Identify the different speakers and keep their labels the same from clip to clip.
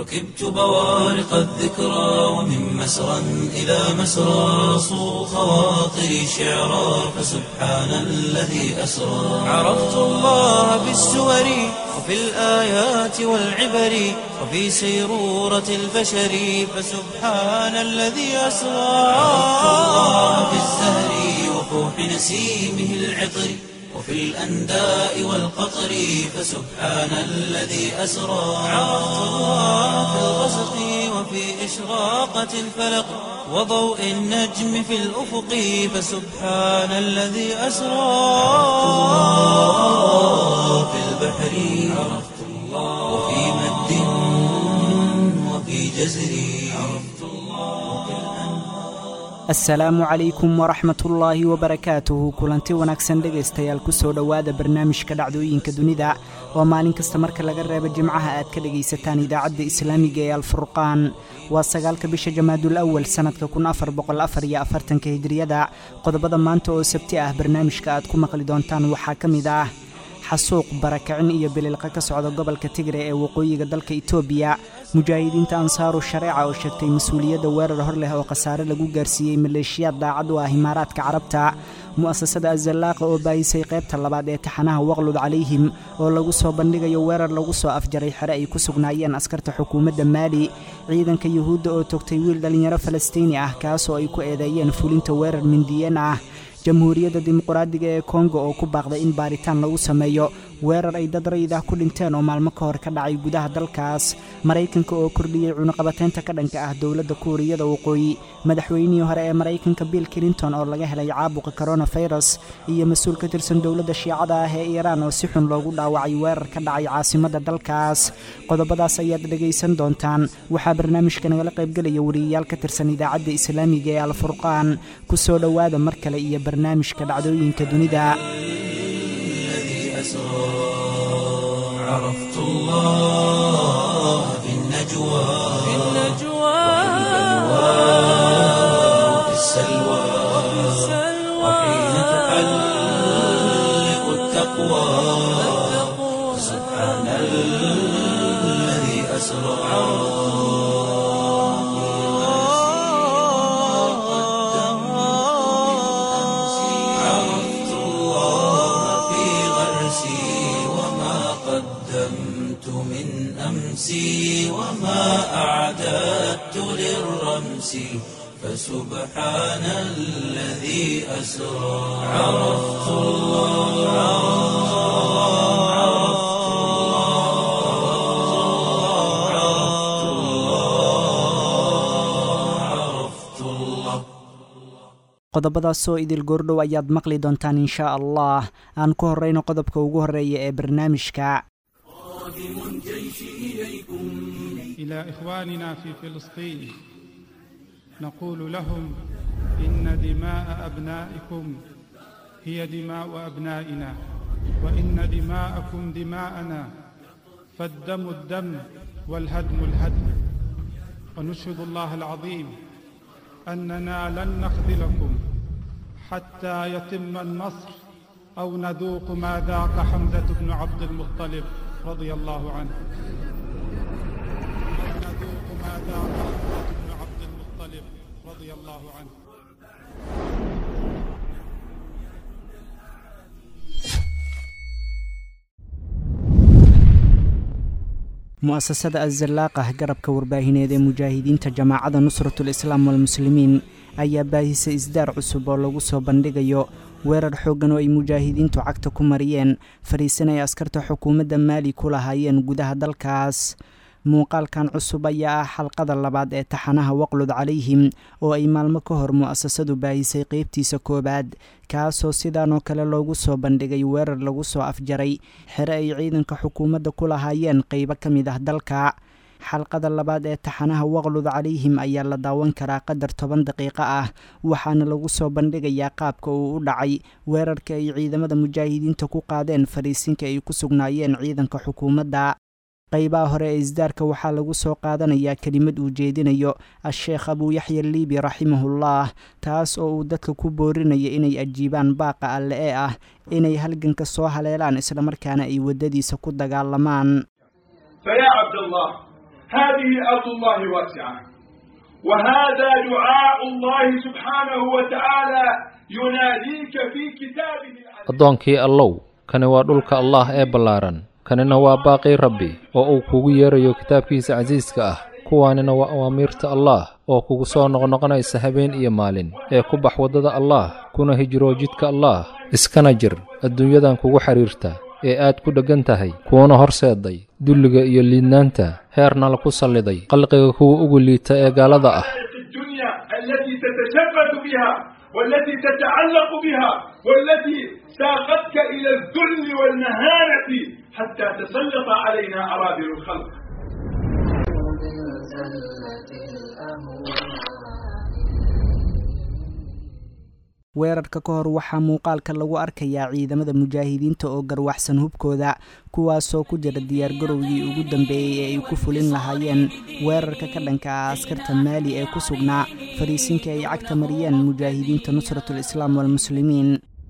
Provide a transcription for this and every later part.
Speaker 1: ركبت بوارق الذكرى ومن مسرى إلى مسرى صو خواطري شعرا فسبحان الذي أسرى عرفت الله بالسور وفي الآيات والعبر وفي سيرورة البشر فسبحان الذي أسرى عرفت الله بالزهر وفوح نسيمه العطر وفي الأنداء والقطر فسبحان الذي أسرى عرفت الله في الغسق وفي إشراقة الفلق وضوء النجم في الأفق فسبحان الذي أسرى في البحر عرفت الله وفي مد وفي جزر عرفت الله
Speaker 2: asalaamu calaykum waraxmatullaahi wabarakaatuhu kulanti wanaagsan dhegaystayaal kusoo dhowaada barnaamijka dhacdooyinka dunida oo maalin kasta marka laga reebo jimcaha aad ka dhegaysataan idaacadda islaamiga ee alfurqaan waa sagaalka bisha jamaadul awal sannadka kun afar boqol afar iyo afartanka hijriyada qodobada maanta oo sabti ah barnaamijka aad ku maqli doontaan waxaa ka mid ah xasuuq barakicin iyo bililqa ka socda gobolka tigre ee waqooyiga dalka itoobiya mujaahidiinta ansaaru shareeca oo sheegtay mas-uuliyadda weerar hor leh oo khasaare lagu gaarsiiyey maleeshiyaad daacad u ah imaaraadka carabta mu'asasada azallaaqa oo baayisay qaybta labaad ee taxanaha waqlud calayhim oo lagu soo bandhigayo weerar lagu soo afjaray xere ay ku sugnaayeen askarta xukuumadda maali ciidanka yuhuudda oo togtay wiil dhallinyaro falastiini ah kaasoo ay ku eedeeyeen fulinta weerar mindiyeen ah jamhuuriyadda dimuqraadiga ee kongo oo ku baaqday in baaritaan lagu sameeyo weerar ay dad rayid ah ku dhinteen oo maalmo ka hor ka dhacay gudaha dalkaas maraykanka oo kordhiyey cunuqabateynta ka dhanka ah dowladda kuuriyada waqooyi madaxweynihii hore ee maraykanka bill clinton oo laga helay caabuqa koronafirus iyo mas-uul ka tirsan dowladda shiicada ah ee iiraan oo si xun loogu dhaawacay weerar ka dhacay caasimadda dalkaas qodobadaas ayaad dhegaysan doontaan waxaa barnaamijka nagala qaybgelaya wariyayaal ka tirsan idaacadda islaamiga ee alfurqaan kusoo dhowaada mar kale iyo barnaamijka dhacdooyinka dunida
Speaker 1: عرفت الله في النجوى في النجوى وفي السلوى وحين تحلق التقوى سبحان الذي أسرى عرفت الله في غرسي وما قدمت من أمسي وما أعددت للرمس فسبحان الذي أسرى عرفت الله عرفت الله عرفت الله عرفت الله
Speaker 2: qodobadaasoo idil goordhow ayaad maqli doontaan inshaa allah aan ku horrayno qodobka ugu horreeya ee barnaamijka
Speaker 3: إلى إخواننا في فلسطين نقول لهم إن دماء أبنائكم هي دماء أبنائنا وإن دماءكم دماءنا فالدم الدم والهدم الهدم ونشهد الله العظيم أننا لن نخذلكم حتى يتم النصر أو نذوق ما ذاق حمزة بن عبد المطلب رضي الله عنه نذوق ما ذاق حمزة بن عبد المطلب رضي الله عنه
Speaker 2: mu'asasada azalaaqah garabka warbaahineed ee mujaahidiinta jamaacada nusratul islaam walmuslimiin ayaa baahisay isdaar cusub oo lagu soo bandhigayo weerar xooggan oo ay mujaahidiintu cagta ku mariyeen fadhiisan ay askarta xukuumadda maali ku lahaayeen gudaha dalkaas muuqaalkan cusub ayaa ah xalqada labaad ee taxanaha waqlud calayhim oo ay maalmo ka hor mu'asasadu baahisay qeybtiisa koowaad kaasoo sidaan oo kale loogu soo bandhigay weerar lagu soo afjaray xere ay ciidanka xukuumadda ku lahaayeen qeybo ka mid ah dalka xalqada labaad ee taxanaha waqlud calayhim ayaa la daawan karaa qadar toban daqiiqo ah waxaana lagu soo bandhigayaa qaabka uu u dhacay weerarka ay ciidamada mujaahidiinta ku qaadeen fadhiisinka ay ku sugnaayeen ciidanka xukuumadda qaybaha hore ee isdaarka waxaa lagu soo qaadanayaa kelimad uu jeedinayo a-sheekh abuu yaxya liibi raximahullah taas oo uu dadka ku boorinaya inay ajiibaan baaqa alle ee ah inay halganka soo haleelaan islamarkaana ay waddadiisa ku dagaalamaan
Speaker 4: فيا عبد الله هذه أرض الله واسعة وهذا دعاء الله سبحانه وتعالى يناديك في كتابه
Speaker 5: addoonkii allow kani waa dhulka allaah ee ballaaran kanina waa baaqii rabbi oo uu kugu yeerayo kitaabkiisa casiiska ah kuwaanina waa awaamiirta allaah oo kugu soo noqnoqonaysa habeen iyo maalin ee ku bax waddada allaah kuna hijroo jidka allaah iskana jir adduunyadan kugu xidhiirta ee aad ku dheggan tahay kuuna horseeday dulliga iyo liidnaanta heerna laku salliday qalqiga kuwa ugu liita ee gaalada ah
Speaker 4: الدنيا التي تتشبث بها والتي تتعلق بها والتي ساقتك إلى الذل والمهانة حتى تسلط علينا أراذل الخلق
Speaker 2: weerarka ka hor waxaa muuqaalka lagu arkayaa ciidamada mujaahidiinta oo garwaxsan hubkooda kuwaasoo ku jira diyaargarowgii ugu dambeeyey ee ay ku fulin lahaayeen weerarka ka dhanka ah askarta maali ee ku sugnaa fariisinka ay cagta mariyeen mujaahidiinta nusratul islaam walmuslimiin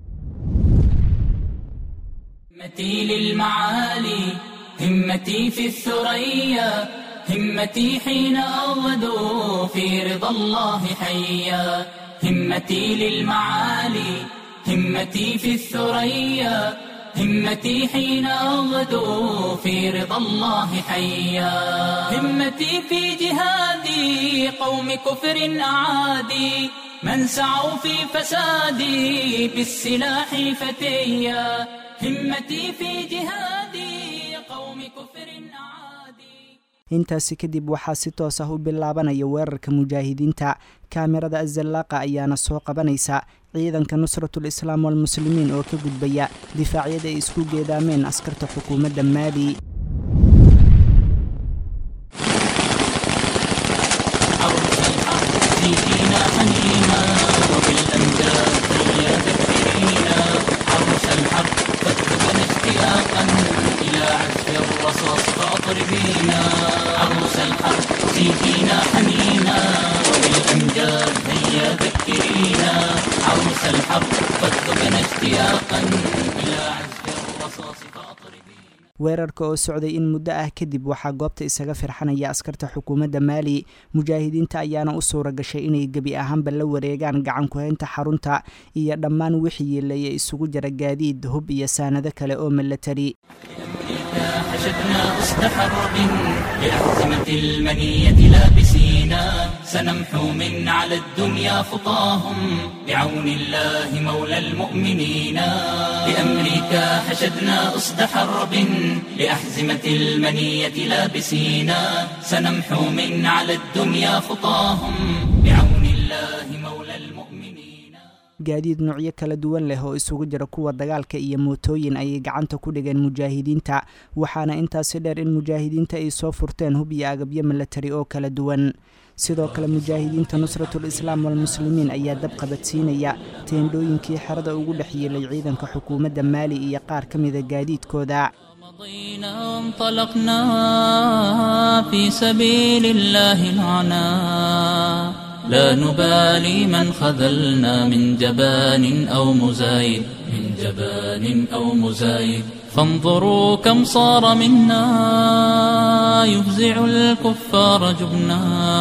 Speaker 1: همتي للمعالي همتي في الثريا همتي حين أغدو في رضا الله حيا همتي للمعالي همتي في الثريا همتي حين أغدو في رضا الله حيا همتي في جهادي قوم كفر أعادي من سعوا في فسادي بالسلاح فتيا همتي في جهادي قوم كفر أعادي
Speaker 2: intaasi kadib waxaa si toos ah u bilaabanaya weerarka mujaahidiinta kaamirada azallaaqa ayaana soo qabanaysa ciidanka nusratul islaam walmuslimiin oo ka gudbaya difaacyada ay isku geedaameen askarta xukuumadda maali
Speaker 1: عرش الحق فينا حنينا وبالأمجاد هيا ذكرينا عرش الحق فاتبنا اشتياقا إلى عزف الرصاص فأطربينا عرش الحق فينا حنينا وبالأمجاد هيا ذكرينا عرش الحق فاتبنا اشتياقا إلى عزف الرصاص فأطربينا
Speaker 2: weerarka oo socday in muddo ah kadib waxaa goobta isaga firxanaya askarta xukuumadda maali mujaahidiinta ayaana u suura gashay inay gebi ahaanba la wareegaan gacan ku-haynta xarunta iyo dhammaan wixii yeelaya isugu jira gaadiid hub iyo saanado kale oo milatari
Speaker 1: حشدنا أسد حرب لأحزمة المنية لابسينا سنمحو من على الدنيا خطاهم بعون الله مولى المؤمنين بأمريكا حشدنا أسد حرب لأحزمة المنية لابسينا سنمحو من على الدنيا خطاهم بعون الله مولى المؤمنين
Speaker 2: gaadiid noocyo kala duwan leh oo isugu jira kuwa dagaalka iyo mootooyin ayay gacanta ku dhigeen mujaahidiinta waxaana intaasi dheer in mujaahidiinta ay soo furteen hub iyo agabyo milatari oo kala duwan sidoo kale mujaahidiinta nusratul islaam walmuslimiin ayaa dab qabadsiinaya teendhooyinkii xerada ugu dhex yeelay ciidanka xukuumadda maali iyo qaar ka mida gaadiidkooda
Speaker 1: مضينا وانطلقنا في سبيل الله العنا لا نبالي من خذلنا من جبان أو مزايد من جبان أو مزايد فانظروا كم صار منا يفزع الكفار جبنا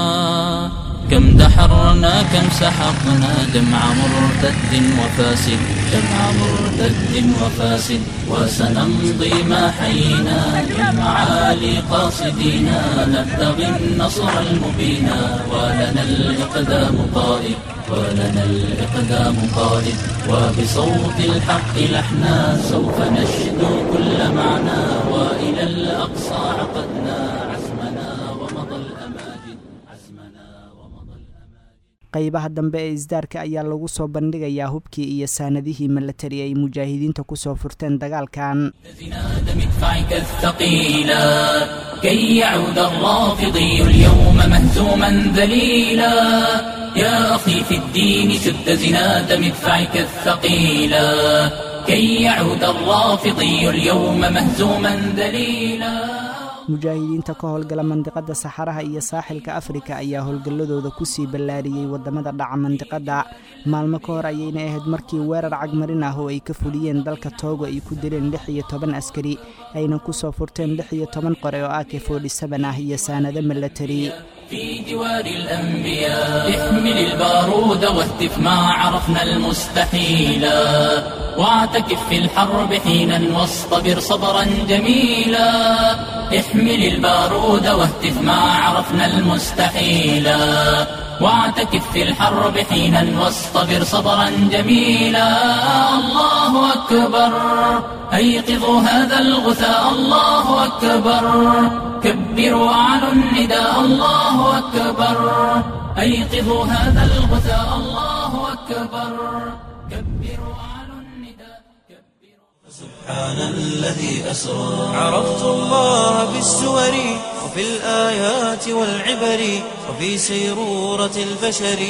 Speaker 1: كم دحرنا كم سحقنا جمع مرتد وفاسد جمع مرتد وفاسد وسنمضي ما حيينا للمعالي قاصدينا نبتغي النصر المبينا ولنا الإقدام قائد ولنا الإقدام قائد وبصوت الحق لحنا سوف نشدو كل معنى وإلى الأقصى عقدنا عزمنا ومضى الأماجد عزمنا ومضى الأماجد
Speaker 2: qaybaha dambe ee isdaarka ayaa lagu soo bandhigayaa hubkii iyo saanadihii milatari ay mujaahidiinta kusoo furteen dagaalkan
Speaker 1: زناد مدفعك الثقيلا كي يعود الرافضي اليوم مهزوما ذليلا يا أخي في الدين شد زناد مدفعك الثقيلا كي يعود الرافضي اليوم مهزوما ذليلا
Speaker 2: mujaahidiinta ka howlgala mandiqada saxaraha iyo saaxilka afrika ayaa howlgalladooda kusii ballaariyey waddamada dhaca mandiqadda maalmo ka hor ayayna ahayd markii weerar cagmarin ah oo ay ka fuliyeen dalka toogo ay ku dileen lix iyo toban askari ayna kusoo furteen lix iyo toban qore oo ak forty-seven ah iyo saanado milatari
Speaker 1: في جوار الأنبياء احمل البارود واهتف ما عرفنا المستحيلا واعتكف في الحرب حينا واصطبر صبرا جميلا احمل البارود واهتف ما عرفنا المستحيلا واعتكف في الحرب حينا واصطبر صبرا جميلا الله أكبر أيقظوا هذا الغثاء الله أكبر كبروا أعلوا النداء الله أكبر أيقظوا هذا الغثاء الله أكبر كبروا أعلوا النداء كبروا
Speaker 6: سبحان الذي أسرى عرفت الله بالسور وفي الآيات والعبر وفي سيرورة البشر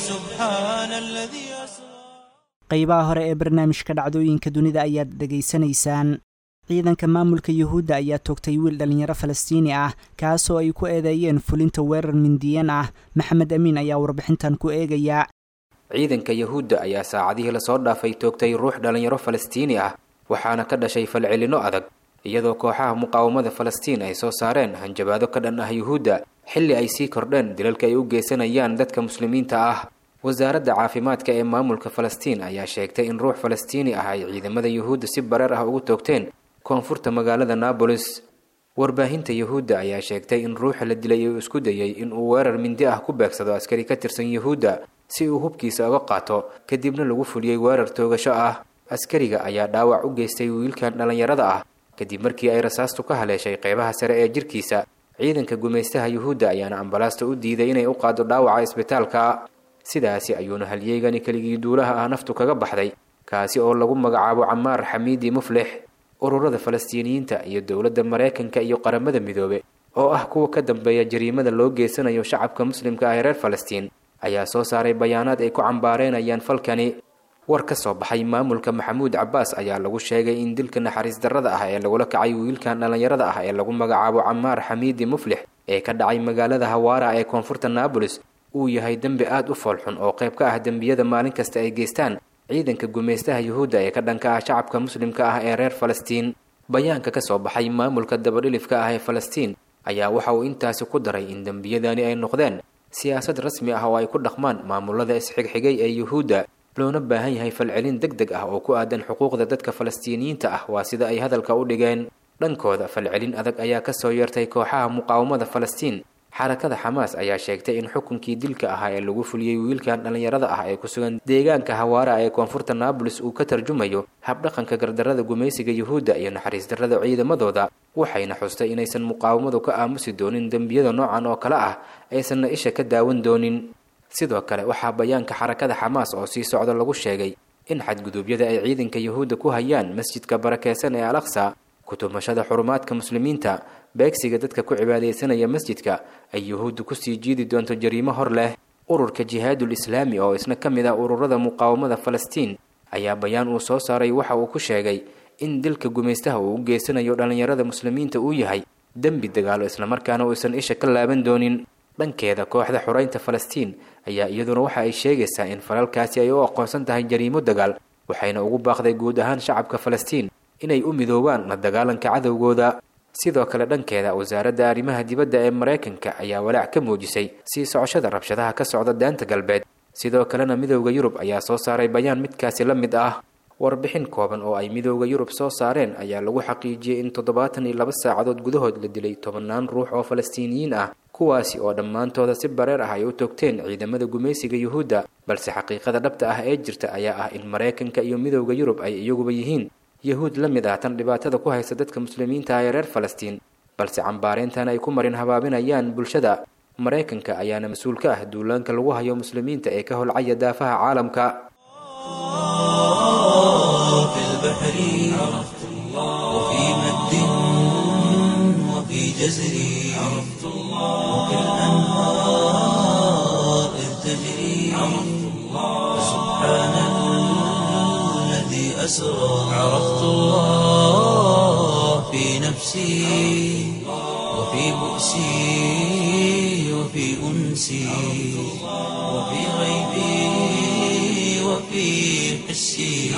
Speaker 6: فسبحان الذي أسرى
Speaker 2: qaybaha hore ee barnaamijka dhacdooyinka dunida ayaad dhegaysanaysaan ciidanka maamulka yuhuudda ayaa toogtay wiil dhallinyaro falastiini ah kaasoo ay ku eedeeyeen fulinta weerar mindiyan ah maxamed amiin ayaa warbixintan ku eegaya
Speaker 7: ciidanka yuhuudda ayaa saacadihii lasoo dhaafay toogtay ruux dhallinyaro falastiini ah waxaana ka dhashay falcelinno adag iyadoo kooxaha muqaawamada falastiin ay soo saareen hanjabaado ka dhan ah yuhuudda xilli ay sii kordheen dilalka ay u geysanayaan dadka muslimiinta ah wasaaradda caafimaadka ee maamulka falastiin ayaa sheegtay in ruux falastiini ah ay ciidamada yuhuudda si bareer ah ugu toogteen koonfurta magaalada naabolis warbaahinta yuhuudda ayaa sheegtay in ruuxa la dilay uu isku dayey in uu weerar mindi ah ku beegsado askari ka tirsan yuhuudda si uu hubkiisa uga qaato kadibna lagu fuliyey weerar toogasho ah askariga ayaa dhaawac u geystay wiilkan dhallinyarada ah kadib markii ay rasaastu ka haleeshay qeybaha sare ee jirkiisa ciidanka gumaystaha yuhuudda ayaana ambalaasta u diiday inay u qaado dhaawaca isbitaalka sidaasi ayuuna halyeygani keligii duulaha ah naftu kaga baxday kaasi oo lagu magacaabo camaar xamiidi muflix ururada falastiiniyiinta iyo dowladda maraykanka iyo qaramada midoobe oo ah kuwa ka dambeeya jariimada loo geysanayo shacabka muslimka ah ee reer falastiin ayaa soo saaray bayaanaad ay ku cambaareenayaan falkani war ka soo baxay maamulka maxamuud cabbaas ayaa lagu sheegay in dilka naxariis darrada ah ee lagula kacay wiilkan dhallinyarada ah ee lagu magacaabo camaar xamiidi muflix ee ka dhacay magaalada hawaara ee koonfurta naabolis uu yahay dembi aada u foolxun oo qayb ka ah dembiyada maalin kasta ay geystaan ciidanka gumaystaha yuhuudda ee ka dhanka ah shacabka muslimka ah ee reer falastiin bayaanka ka soo baxay maamulka dabadhilifka ah ee falastiin ayaa waxa uu intaasi ku daray in dembiyadani ay noqdeen siyaasad rasmi ah oo ay ku dhaqmaan maamulada isxigxigay ee yuhuudda loona baahan yahay falcelin deg deg ah oo ku aadan xuquuqda dadka falastiiniyiinta ah waa sida ay hadalka u dhigeen dhankooda falcelin adag ayaa kasoo yeertay kooxaha muqaawamada falastiin xarakada xamaas ayaa sheegtay in xukunkii dilka ahaa ee lagu fuliyey wiilkan dhallinyarada ah ee ku sugan deegaanka hawaara ee koonfurta naabolis uu ka tarjumayo habdhaqanka gardarrada gumaysiga yuhuudda iyo naxariis darrada ciidamadooda waxayna xustay inaysan muqaawamadu ka aamusi doonin dembiyada noocan oo kale ah aysanna isha ka daawan doonin sidoo kale waxaa bayaanka xarakada xamaas oo sii socda lagu sheegay in xadguduubyada ay ciidanka yuhuudda ku hayaan masjidka barakeysan ee al aqsa kutumashada xurumaadka muslimiinta beegsiga dadka ku cibaadaysanaya masjidka ay yuhuuddu kusii jiidi doonto jariimo hor leh ururka jihaadul islaami oo isna ka mid ah ururada muqaawamada falastiin ayaa bayaan uu soo saaray waxa uu ku sheegay in dilka gumaystaha uu u geysanayo dhallinyarada muslimiinta uu yahay dembi dagaalo islamarkaana uusan isha ka laaban doonin dhankeeda kooxda xoreynta falastiin ayaa iyaduna waxa ay sheegaysaa in falalkaasi ay u aqoonsan tahay jariimo dagaal waxayna ugu baaqday guud ahaan shacabka falastiin inay u midoobaan la dagaalanka cadowgooda sidoo kale dhankeeda wasaaradda arrimaha dibadda ee maraykanka ayaa walaac ka muujisay sii socoshada rabshadaha ka socda daanta galbeed sidoo kalena midowda yurub ayaa soo saaray bayaan midkaasi la mid ah warbixin kooban oo ay midowda yurub soo saareen ayaa lagu xaqiijiyey in toddobaatan iyo laba saacadood gudahood la dilay tobannaan ruux oo falastiiniyiin ah kuwaasi oo dhammaantooda si bareer ah ay u toogteen ciidamada gumaysiga yuhuudda balse xaqiiqada dhabta ah ee jirta ayaa ah in maraykanka iyo midowda yurub ay iyaguba yihiin yahuud la mid ah tan dhibaatada ku haysta dadka muslimiinta ah ee reer falastiin balse cambaareyntan ay ku marin habaabinayaan bulshada maraykanka ayaana mas-uul ka ah duulaanka lagu hayo muslimiinta ee ka holcaya daafaha caalamka
Speaker 6: في البحر عرفت الله وفي مد وفي جزر عرفت الله وفي الأنهار إذ تجري عرفت الله سبحان الذي أسرى عرفت الله في نفسي وفي بؤسي وفي أنسي وفي غيبي وفي حسي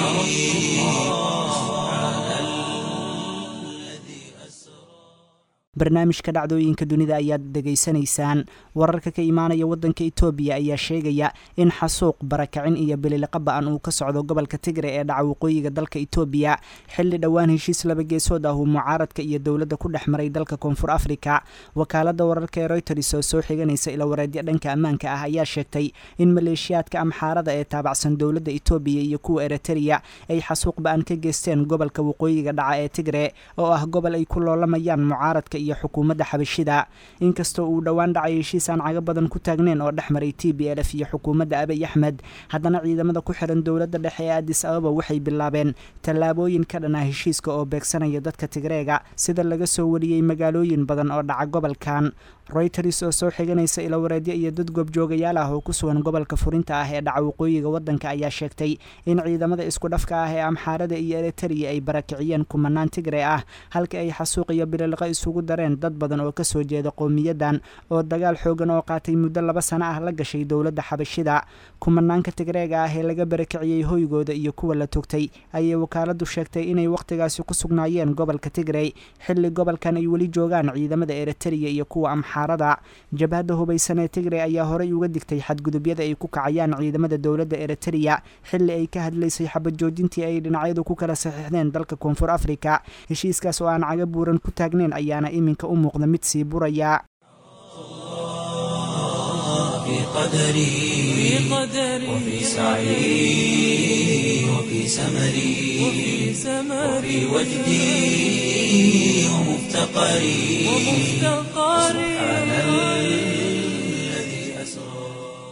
Speaker 2: barnaamijka dhacdooyinka dunida ayaad dhegaysanaysaan wararka ka imaanaya waddanka etoobiya ayaa sheegaya in xasuuq barakacin iyo bililiqa ba-an uu ka socdo gobolka tigre ee dhaca waqooyiga dalka etoobiya xilli dhowaan heshiis laba geesood ah uu mucaaradka iyo dowladda ku dhex maray dalka koonfur afrika wakaaladda wararka ee royters oo soo xiganaysa ilawareedyo dhanka ammaanka ah ayaa sheegtay in maleeshiyaadka amxaarada ee taabacsan dowladda etoobiya iyo kuwa eritrea ay xasuuq ba-an ka geysteen gobolka waqooyiga dhaca ee tigre oo ah gobol ay ku loolamayaan mucaaradka iyo xukuumadda xabashida inkastoo uu dhowaan dhacay heshiis aan caga badan ku taagneyn oo dhex maray t b lf iyo xukuumadda abiy axmed haddana ciidamada ku xiran dowladda dhexe ee adis ababa waxay bilaabeen tallaabooyin ka dhan ah heshiiska oo beegsanaya dadka tigreega sida laga soo wariyey magaalooyin badan oo dhaca gobolkan royters oo soo xiganaysa ilawareedyo iyo dad goobjoogayaal ah oo ku sugan gobolka furinta ah ee dhaca waqooyiga waddanka ayaa sheegtay in ciidamada isku dhafka ah ee amxaarada iyo eritrea ay barakiciyeen kumanaan tigre ah halka ay xasuuq iyo bililiqo isugu dareen dad badan oo kasoo jeeda qowmiyadan oo dagaal xoogan oo qaatay muddo laba sano ah la gashay dowladda xabashida kumanaanka tigreega ah ee laga barakiciyey hoygooda iyo kuwa la togtay ayay wakaaladu sheegtay inay wakhtigaasi ku sugnaayeen gobolka tigrey xilli gobolkan ay weli joogaan ciidamada eritrea iyo kuwa amxaarada jabhadda hubaysan ee tigrey ayaa horey uga digtay xadgudubyada ay ku kacayaan ciidamada dowladda eritrea xilli ay ka hadlaysay xabajoojintii ay dhinacyadu ku kala saxiixdeen dalka koonfur afrika heshiiskaas oo aan caga buuran ku taagneyn ayaana iminka u muuqda mid sii buraya
Speaker 6: في قدري وفي سعي وفي سمري وفي وجدي ومفتقري سبحان الذي أسرى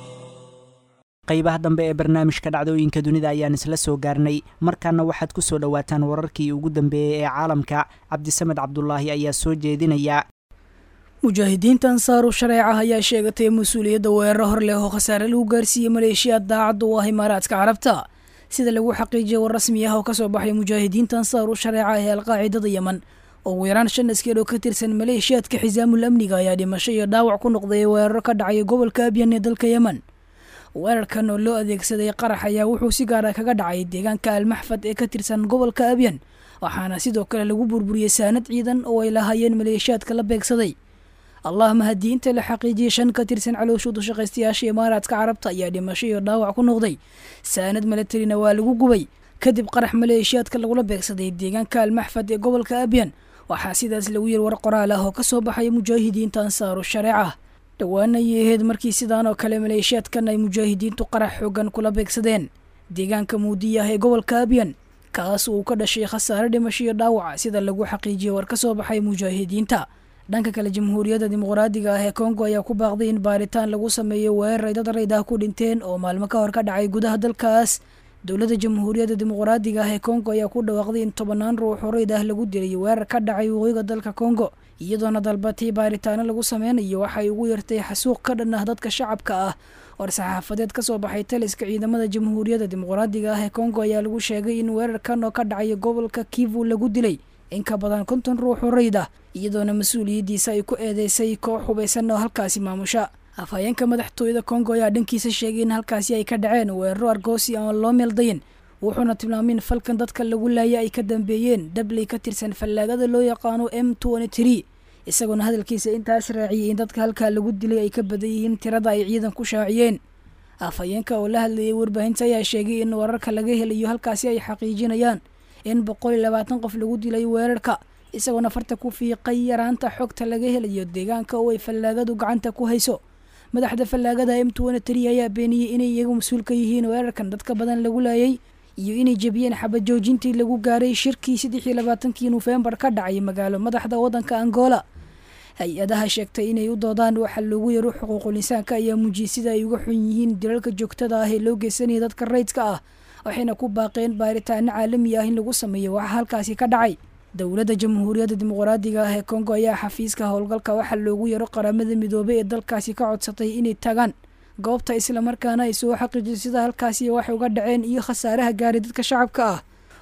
Speaker 2: qaybaha dambe ee barnaamijka dhacdooyinka dunida ayaan isla soo gaarnay markaana waxaad ku soo dhowaataan wararkii ugu dambeeyey ee caalamka cabdisamed cabdulaahi ayaa soo jeedinaya
Speaker 8: mujaahidiinta ansaaru shareeca ayaa sheegatay mas-uuliyadda weeraro hor leh oo khasaare lagu gaarsiiyey maleeshiyaad daacadda u ah imaaraadka carabta sida lagu xaqiijiyay war rasmi ah oo kasoo baxay mujaahidiinta ansaaru shareeca ee alqaacidada yeman oo ugu yaraan shan askar oo ka tirsan maleeshiyaadka xisaamul amniga ayaa dhimasho iyo dhaawac ku noqday weeraro ka dhacay gobolka abyan ee dalka yeman weerarkan oo loo adeegsaday qarax ayaa wuxuu si gaara kaga dhacay deegaanka almaxfad ee ka tirsan gobolka abyan waxaana sidoo kale lagu burburiyey saanad ciidan oo ay lahaayeen maleeshiyaadka la beegsaday allah mahadii inta la xaqiijiyey shan ka tirsan calooshooda shaqaystayaasha imaaraadka carabta ayaa dhimasho iyo dhaawac ku noqday saanad milatarina waa lagu gubay kadib qarax maleeshiyaadka lagula beegsaday deegaanka almaxfad ee gobolka abyan waxaa sidaas lagu yiri war qoraal ah oo kasoo baxay mujaahidiinta ansaaru shareeca dhowaan ayay ahayd markii sidaan oo kale maleeshiyaadkan ay mujaahidiintu qarax xoogan kula beegsadeen deegaanka muudiyah ee gobolka abyan kaas uu ka dhashay khasaare dhimasho iyo dhaawaca sida lagu xaqiijiyey war kasoo baxay mujaahidiinta dhanka kale jamhuuriyadda dimuqraadiga ah ee kongo ayaa ku baaqday in baaritaan lagu sameeyo weerar ay dad rayd ah ku dhinteen oo maalmo ka hor ka dhacay gudaha dalkaas dowladda jamhuuriyadda dimuqraadiga ah ee kongo ayaa ku dhawaaqday in tobanaan ruux oo rayd ah lagu dilay weerar ka dhacay waqooyiga dalka kongo iyadoona dalbatay baaritaano lagu sameynayo waxay ugu yartay xasuuq ka dhan ah dadka shacabka ah war saxaafadeed kasoo baxay taliska ciidamada jamhuuriyadda dimuqraadiga ah ee kongo ayaa lagu sheegay in weerarkan oo ka dhacay gobolka kivu lagu dilay in ka badan konton ruux oo rayd ah iyadoona mas-uuliyaddiisa ay ku eedeysay koox hubaysan oo halkaasi maamusha afhayeenka madaxtooyada kongo ayaa dhankiisa sheegay in halkaasi ay ka dhaceen weeraro argoosi aan loo meeldayin wuxuuna tilmaamay in falkan dadka lagu laaya ay ka dambeeyeen dabley ka tirsan fallaagada loo yaqaano m isagoona hadalkiisa intaas raaciyay in dadka halkaa lagu dilay ay ka badan yihiin tirada ay ciidan ku shaaciyeen afhayeenka oo la hadlayay warbaahinta ayaa sheegay in wararka laga helayo halkaasi ay xaqiijinayaan in boqol iyo labaatan qof lagu dilay weerarka isagoona farta ku fiiqay yaraanta xogta laga helayo deegaanka oo ay fallaagadu gacanta ku hayso madaxda fallaagada m ayaa beeniyey inay iyagu mas-uul ka yihiin weerarkan dadka badan lagu laayay iyo inay jebiyeen xabajoojintii lagu gaaray shirkii saddex iyo labaatankii nofembar ka dhacay magaalo madaxda waddanka angola hay-adaha sheegtay inay u doodaan waxa loogu yaro xuquuqul insaanka ayaa muujiyey sida ay uga xun yihiin dilalka joogtada ah ee loo geysanaya dadka rayidka ah waxayna ku baaqeen baaritaano caalami ah in lagu sameeyo waxa halkaasi ka dhacay dowladda jamhuuriyadda dimuqraadiga ah ee kongo ayaa xafiiska howlgalka waxaa loogu yaro qaramada midoobay ee dalkaasi ka codsatay inay tagaan goobta islamarkaana ay soo xaqiijiso sida halkaasi waxay uga dhaceen iyo khasaaraha gaaray dadka shacabka ah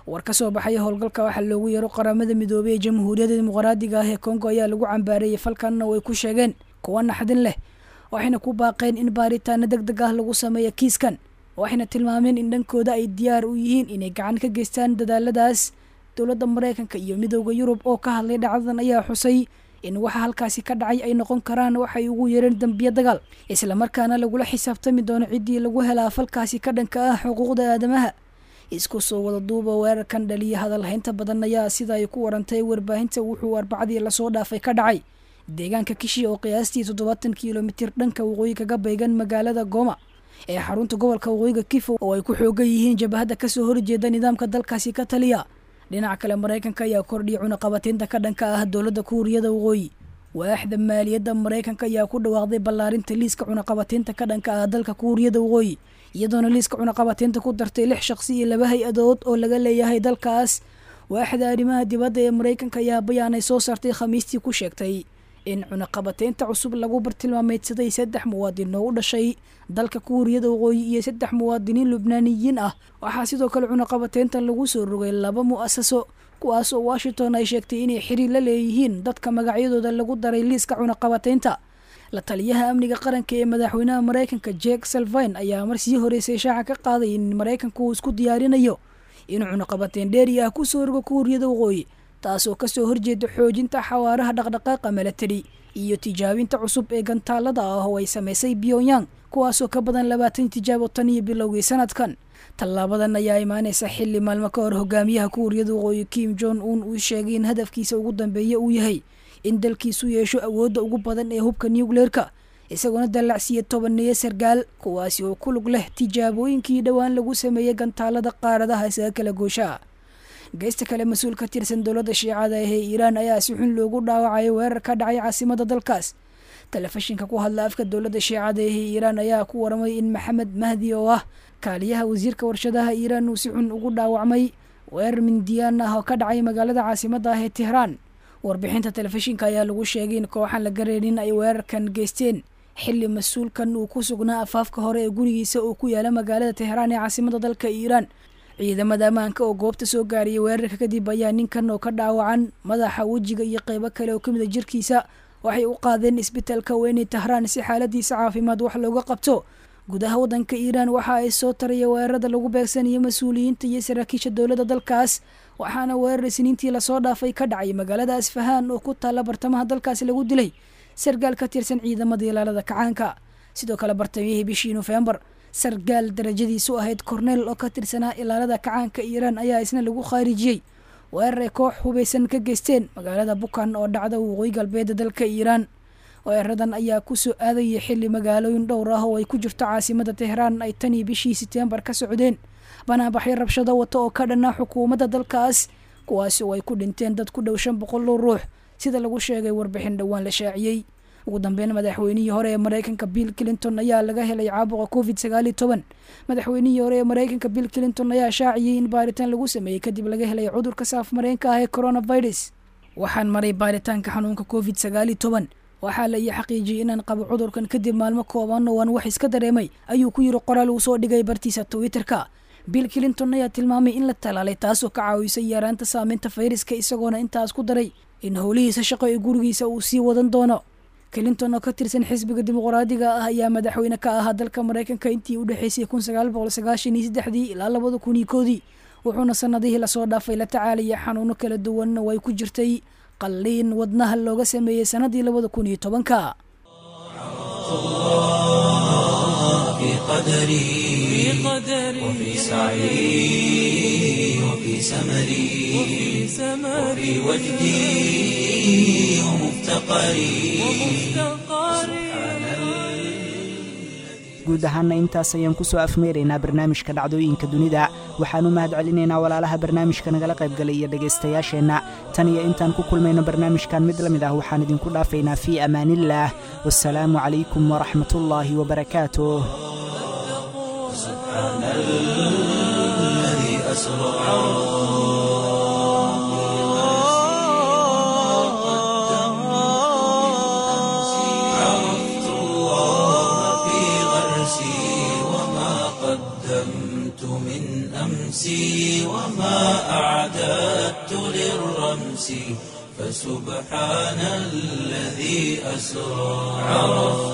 Speaker 8: war ka soo baxaya howlgalka waxaa loogu yeero qaramada midoobey ee jamhuuriyadda dimuqraadiga ah ee kongo ayaa lagu cambaareeyey falkanna way ku sheegeen kuwa naxdin leh waxayna ku baaqeen in baaritaano deg deg ah lagu sameeyo kiiskan waxayna tilmaameen in dhankooda ay diyaar u yihiin inay gacan ka geystaan dadaaladaas dowladda maraykanka iyo midooda yurub oo ka hadlay dhacdadan ayaa xusay in waxa halkaasi ka dhacay ay noqon karaan waxay ugu yeereen dambiyo dagaal islamarkaana lagula xisaabtami doono ciddii lagu helaa falkaasi ka dhanka ah xuquuqda aadamaha isku soo wada duuba weerarkan dhaliya hadalhaynta badan ayaa sida ay ku warantay warbaahinta wuxuu arbacadii lasoo dhaafay ka dhacay deegaanka kishi oo qiyaastii toddobaatan kilomitir dhanka waqooyi kaga baygan magaalada gooma ee xarunta gobolka waqooyiga kifo oo ay ku xoogan yihiin jabahadda kasoo horjeeda nidaamka dalkaasi ka taliya dhinaca kale maraykanka ayaa kordhiyay cunaqabataynta ka dhanka ah dowladda kuuriyada waqooyi waaxda maaliyadda maraykanka ayaa ku dhawaaqday ballaarinta liiska cunaqabataynta ka dhanka ah dalka kuuriyada waqooyi iyadoona liiska cunaqabataynta ku dartay lix shaqsi iyo laba hay-adood oo laga leeyahay dalkaas waaxda arrimaha dibadda ee maraykanka ayaa bayaanay soo saartay khamiistii ku sheegtay in cunaqabataynta cusub lagu bartilmaameydsaday saddex muwaadin oo u dhashay dalka kuuriyada waqooyi iyo saddex muwaadiniin lubnaaniyiin ah waxaa sidoo kale cunaqabatayntan lagu soo rogay laba mu'asaso kuwaas oo washington ay sheegtay inay xiriir la leeyihiin dadka magacyadooda lagu daray liiska cunaqabataynta la taliyaha amniga qaranka ee madaxweynaha maraykanka jek salvine ayaa mar sii horeysay shaaca ka qaaday in maraykanku uu isku diyaarinayo inuu cunaqabateyn dheeri ah kusoo rogo kuuriyada waqooyi taasoo kasoo horjeeda xoojinta xawaaraha dhaqdhaqaaqa milatari iyo tijaabinta cusub ee gantaalada ah oo ay samaysay pyongyang kuwaasoo ka badan labaatan tijaabo tan iyo bilowgii sanadkan tallaabadan ayaa imaaneysa xilli maalmo ka hor hogaamiyaha kuuriyada waqooyi kim jong un uu sheegay in hadafkiisa ugu dambeeya uu yahay in dalkiisu yeesho awoodda ugu badan ee hubka nucleerka isagoona dallacsiiya tobaneeya sargaal kuwaasi oo ku lug leh tijaabooyinkii dhowaan lagu sameeyey gantaalada qaaradaha isaga kala gooshaa geysta kale mas-uul ka tirsan dowladda shiicada ee iiraan ayaa si xun loogu dhaawacay weerar ka dhacay caasimada dalkaas telefishinka ku hadla afka dowladda shiicada ee iiraan ayaa ku waramay in maxamed mahdi oo ah kaaliyaha wasiirka warshadaha iiraan uu si xun ugu dhaawacmay weerar mindiyaan ah oo ka dhacay magaalada caasimada ah ee tehraan warbixinta telefishinka ayaa lagu sheegay in kooxan la gareenin ay weerarkan geysteen xilli mas-uulkan uu ku sugnaa afaafka hore ee gurigiisa oo ku yaala magaalada tehraan ee caasimada dalka iiraan ciidamada ammaanka oo goobta soo gaariyay weerarka kadib ayaa ninkan oo ka dhaawacan madaxa wejiga iyo qeybo kale oo kamid a jirkiisa waxay u qaadeen isbitaalka weynay tahraan si xaaladiisa caafimaad wax looga qabto gudaha waddanka iiraan waxa ay soo taraya weerarada lagu beegsanayo mas-uuliyiinta iyo saraakiisha dowladda dalkaas waxaana weerar isniintii lasoo dhaafay ka dhacay magaalada asfahaan oo ku taalla bartamaha dalkaasi lagu dilay sargaal ka tirsan ciidamada ilaalada kacaanka sidoo kale bartamiyihii bishii nofembar sargaal darajadiisu ahayd korneel oo ka tirsanaa ilaalada kacaanka iiraan ayaa isna lagu khaarijiyey weerar ay koox hubaysan ka geysteen magaalada bukan oo dhacda waqooyi galbeeda dalka iiraan weeraradan ayaa kusoo aadayay xilli magaalooyin dhowr ah oo ay ku jirto caasimada tehraan ay tanii bishii setembar ka socdeen banaabaxyo rabshado wata oo ka dhanaa xukuumadda dalkaas kuwaasi oo ay ku dhinteen dad ku dhow shan boqol oo ruux sida lagu sheegay warbixin dhowaan la shaaciyey ugu dambeyn madaxweynihii hore ee maraykanka bill clinton ayaa laga helay caabuqa covid sagaaliyo toban madaxweynihii hore ee maraykanka bill clinton ayaa shaaciyey in baaritaan lagu sameeyey kadib laga helay cudurka saaf mareenka ah ee coronavirus waxaan maray baaritaanka xanuunka covid sagaaliyo toban waxaa la ii xaqiijiyey inaan qabo cudurkan kadib maalmo kooban oo aan wax iska dareemay ayuu ku yiri qoraal uu soo dhigay bartiisa twitterka bill clinton ayaa tilmaamay in la talaalay taasoo ka caawisay yaraanta saameynta fayraska isagoona intaas ku daray in howlihiisa shaqo ee gurigiisa uu sii wadan doono clinton oo ka tirsan xisbiga dimuqraadiga ah ayaa madaxweyne ka ahaa dalka maraykanka intii u dhexeysay kun sagaal boqol sagaashan iyo saddexdii ilaa labada kun iyo koodii wuxuuna sanadihii lasoo dhaafay la tacaalaya xanuuno kala duwanna way ku jirtay qalliin wadnaha looga sameeyey sanadii labada kun iyo tobanka
Speaker 6: في قدري وفي سعي وفي سمري وفي وجدي ومفتقري
Speaker 2: guud ahaana intaas ayaan kusoo afmeeraynaa barnaamijka dhacdooyinka dunida waxaanu mahad celinaynaa walaalaha barnaamijka nagala qaybgalay iyo dhegaystayaasheenna tan iyo intaan ku kulmayno barnaamijkan mid la mid ah waxaan idinku dhaafaynaa fii amaaniillaah wasalaamu calaykum waraxmatullaahi wabarakaatuh
Speaker 6: عرفت الله في غرسي وما قدمت من أمس أمسي وما أعددت للرمس فسبحان الذي أسرى عرفت